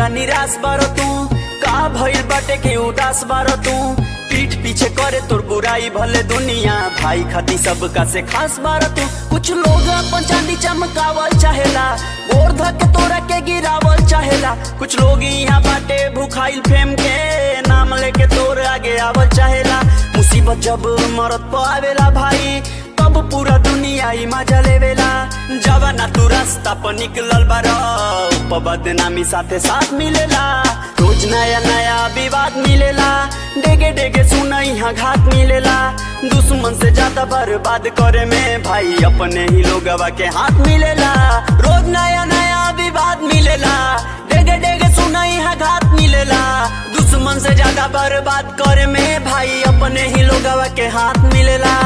पूरा निराश बार तू का भइल बाटे के उदास बार तू पीठ पीछे करे तोर बुराई भले दुनिया भाई खाती सबका से खास बार तू कुछ लोग अपन चांदी चमकावल चाहेला गोर धक के तोरा के गिरावल चाहेला कुछ लोग यहाँ बाटे भूखाइल फेम के नाम लेके तोर आगे आवल चाहेला मुसीबत जब मरत पावेला भाई तब पूरा दुनिया ही मजा लेवेला जवाना तू रास्ता पर निकलल बार बदनामी साथे साथ मिलेला रोज नया नया विवाद मिलेला डेगे डेगे सुना यहाँ घात मिलेला दुश्मन से ज्यादा बर्बाद करे में भाई अपने ही लोगवा के हाथ मिलेला रोज नया नया विवाद मिलेला डेगे डेगे सुना यहाँ घात मिलेला दुश्मन से ज्यादा बर्बाद करे में भाई अपने ही लोगवा के हाथ मिलेला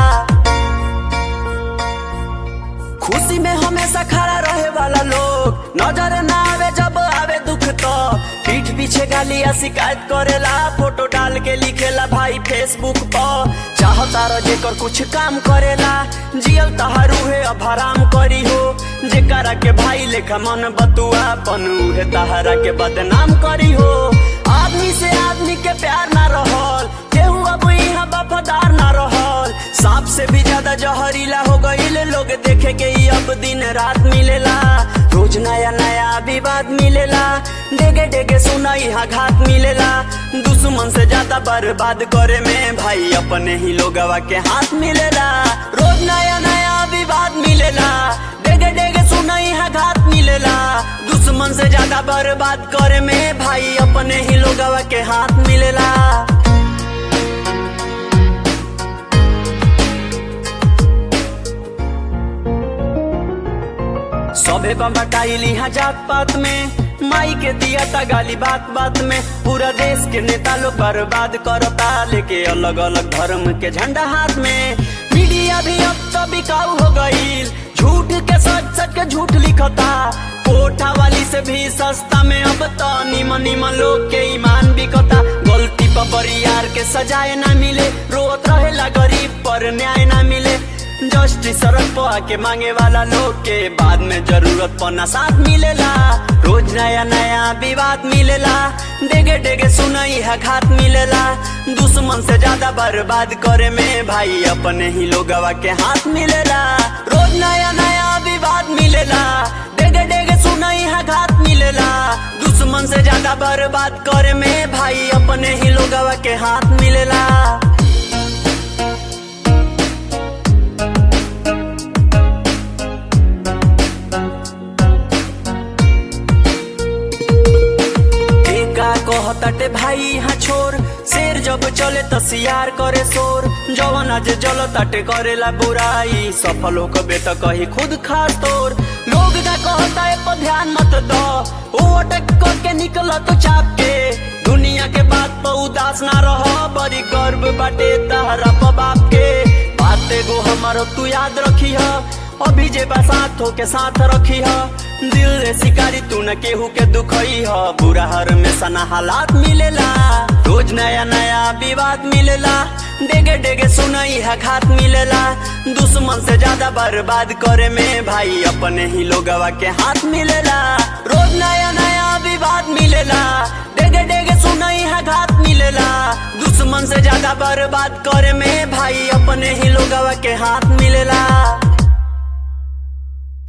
खुशी में हमेशा खड़ा रहे वाला लोग नजर ना आवे जब आवे दुख तो पीठ पीछे गालिया शिकायत करेला फोटो डाल के लिखेला भाई फेसबुक पर चाहता रह जेकर कुछ काम करेला जियल तहारू है अब हराम करी हो जेकरा के भाई लेखा मन बतुआ पन उहे तहरा के बदनाम करी हो आदमी से आदमी के प्यार ना रहल केहू अब यहाँ वफादार ना रहल सांप से भी ज्यादा जहरीला हो गईल लोग देखे के ही अब दिन रात मिलेला रोज नया नया विवाद मिलेला डेगे डेगे सुना यहाँ घात मिलेला दुश्मन से ज्यादा बर्बाद करे में भाई अपने ही लोगवा के हाथ मिलेला रोज नया नया विवाद मिलेला डेगे डेगे सुना यहाँ घात मिलेला दुश्मन से ज्यादा बर्बाद करे में भाई अपने ही लोगवा के हाथ मिलेला सभे बम्बटाइल यहाँ जात पात में माई के दिया था गाली बात बात में पूरा देश के नेता लोग बर्बाद करता लेके अलग अलग धर्म के झंडा हाथ में मीडिया भी अब तो बिकाऊ हो गईल झूठ के सच सच के झूठ लिखता कोठा वाली से भी सस्ता में अब तो निमन निमन लोग के ईमान बिकता गलती पर बरियार के सजाए ना मिले रोत रहेला गरीब पर न्याय ना मिले जस्टिस सड़क पर आके मांगे वाला लोग के बाद में जरूरत पना साथ मिलेला रोज नया नया विवाद मिलेला डेगे डेगे सुनई है घात मिलेला दुश्मन से ज्यादा बर्बाद करे में भाई अपने ही लोगवा के हाथ मिलेला रोज नया नया विवाद मिलेला डेगे डेगे सुनई है घात मिलेला दुश्मन से ज्यादा बर्बाद करे में भाई अपने ही लोगवा के हाथ मिलेला का कहताटे भाई यहाँ छोर शेर जब चले त सियार करे शोर जवन आज जल ताटे करेला बुराई सफल हो कबे त कही खुद खास तोर लोग का कहता है पर ध्यान मत दो वो अटक करके निकल तो चाप के दुनिया के बात पर उदास ना रहो बड़ी गर्व बाटे तहरा पर बाप के बात एगो हमारो तू याद रखी है अभी जे बसात हो के साथ रखी है दिल रे शिकारी तू न केहू के दुखई ह बुरा हर में सना हालात मिलेला रोज नया नया विवाद मिलेला डेगे डेगे सुनई है घात मिलेला दुश्मन से ज्यादा बर्बाद करे में भाई अपने ही लोगवा के हाथ मिलेला रोज नया नया विवाद मिलेला डेगे डेगे सुनई है घात मिलेला दुश्मन से ज्यादा बर्बाद करे में भाई अपने ही लोगवा के हाथ मिलेला